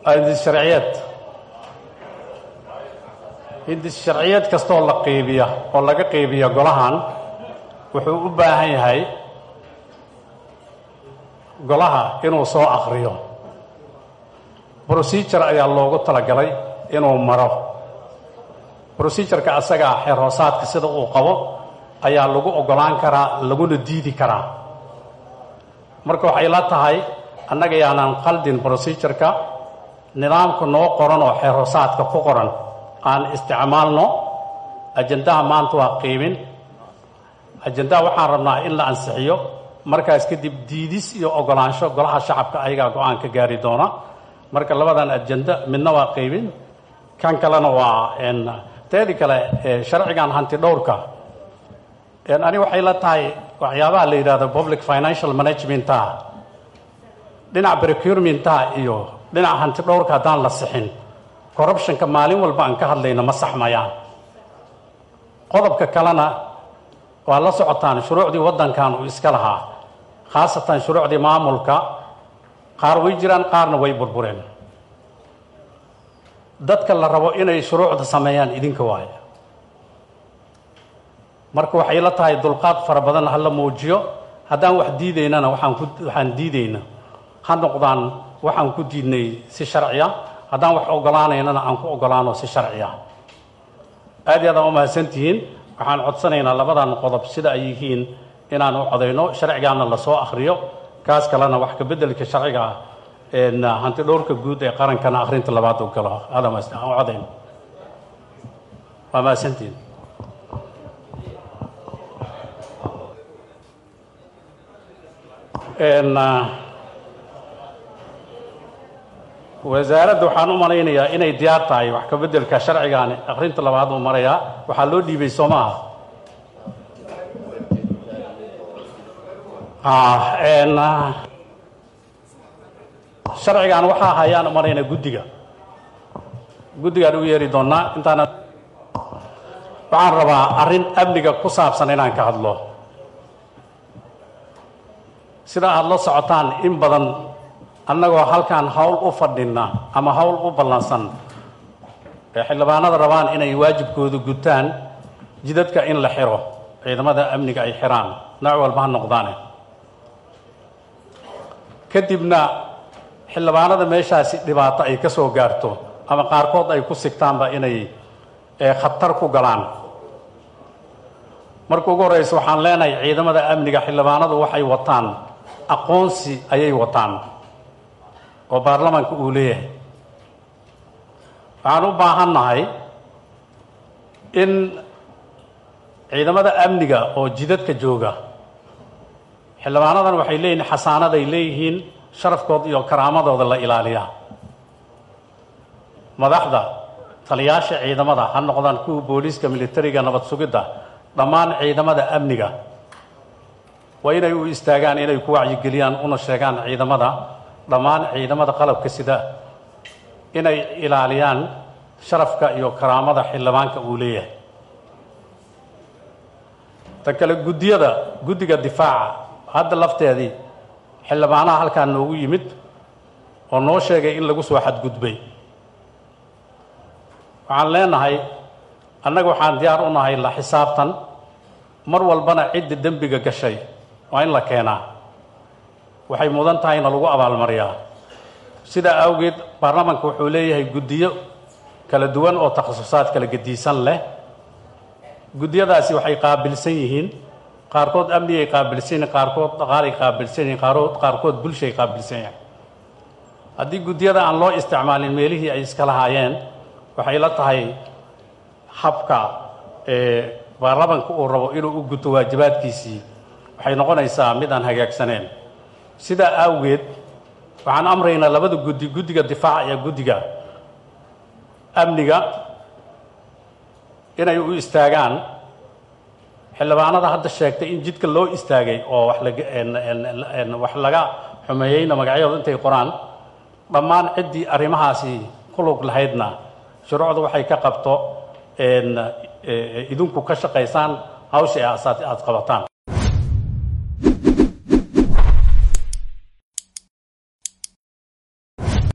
hindis sharciyeed hindis sharciyeed kastooo la qeybiya oo laga qeybiya golahan wuxuu u baahan yahay golaha inuu soo akhriyo procedure ayaa loogu talagalay inuu maro procedureka asagaa xeerhoosaadka sida uu qabo ayaa lagu ogolaan karaa laguna diidi karaa marka waxay la tahay annaga yaanan qaldin procedureka nidaamka noo qoran oo xeerhoosaadka ku qoran aan isticmaalno ajandaha maanta waa qiibin ajandaha waxaan rabnaa in la ansixiyo markaas kadib diidis iyo ogolaansho golaha shacabka ayagaa go-aan ka gaari doona marka labadan ajanda midna waa qiibin kan kalena waa teedi kale sharcigan hanti dhowrka ani waxay la tahay waxyaabaha la yidhahdo public financial managementa dhinac procurementa iyo dhinac hanti dhowrka haddaan la sixin corruptionka maalin walba aan ka hadlayno ma saxmayaan qodobka kalena waa la socotaan shuruucdii waddankan uu iska lahaa khaasatan shuruucdii maamulka qaar way jiraan qaarna way burbureen dadka la rabo inay shuruucda sameeyaan idinka waayo marka waxay la tahay dulqaad fara badan ha la muujiyo haddaan wax diidaynana waxaan ku waxaan diidayna ha noqdaan waxaan ku diidnay si sharciya haddaan wax ogolaanaynana aan ku ogolaano si sharciya aad iyo aad aan u mahadsantihiin waxaan codsanaynaa labadan qodob sida ay yihiin inaan u codayno sharcigaana lasoo akhriyo kaas kalena wax ka beddelka sharciga hanti dhowrka guud ee qarankana akhrinta labaad u galo aadam aan codayno waa mahadsantihiin wasaaradda waxaan u malaynayaa inay diyaar tahay wax ka beddelka sharcigaani akhrinta labaad uu marayaa waxaa loo dhiibay soo maaha sharcigan waxaa hayaan u malaynaya guddiga guddigaan u yeeri doonaa intaana waxaan rabaa arrin amniga ku saabsan inaan ka hadlo sida aada la socotaan in badan annagoo halkaan hawl u fadhina ama hawl u ballansan ee xildhibaanada rabaan inay waajibkooda gutaan jidadka in la xiro ciidamada amniga ay xiraan nooc walba ha noqdaane kadibna xildhibaanada meeshaasi dhibaato ay ka soo gaarto ama qaarkood ay ku sigtaanba inay khatar ku galaan marka ugu horreysa waxaan leenahay ciidamada amniga xildhibaanadu waxay wataan aqoonsi ayay wataan oo baarlamaanka uu leeyahay waxaan u baahannahay in ciidamada amniga oo jidadka jooga xildhibaanadan waxay leeyihiin xasaanaday leeyihiin sharafkooda iyo karaamadooda la ilaaliyaa madaxda taliyaasha ciidamada ha noqdaan kuwa booliiska militariga nabad sugidda dhammaan ciidamada amniga waa inay u istaagaan inay ku wacyigeliyaan una sheegaan ciidamada dhammaan ciidamada qalabka sida inay ilaaliyaan sharafka iyo karaamada xildhibaanka uu leeyahay tan kale guddiyada guddiga difaaca hadda lafteedii xildhibaanaha halkaa noogu yimid oo noo sheegay in lagu soo xadgudbay waxaan leenahay annaga waxaan diyaar u nahay la xisaabtan mar walbana cidda dembiga gashay waa in la keenaa waxay mudan tahay na lagu abaalmariyaa sidaa awgeed baarlamaanka wuxuu leeyahay guddiyo kala duwan oo takhasusaad kala gediisan leh guddiyadaasi waxay qaabilsan yihiin qaarkood amnigay qaabilsan yihiin qaarkood dhaqaalay qaabilsan yihiin qaarkood qaarkood bulshay qaabilsan yihiin haddii guddiyada aan loo isticmaalin meelihii ay iska lahaayeen waxay la tahay habka ee baarlamaanka uu rabo inuu u guto waajibaadkiisii waxay noqonaysaa mid aan hagaagsaneen sidaa awgeed waxaan amraynaa labada guddi guddiga difaaca iyo guddiga amniga inay u istaagaan xildhibaanada hadda sheegtay in jidka loo istaagay oo wax laga wax laga xumeeyeyna magacyadooda intay qoraan dhammaan ciddii arrimahaasi ku lug lahaydna shuruucdu waxay ka qabto idinku ka shaqaysaan hawsha aad qabataan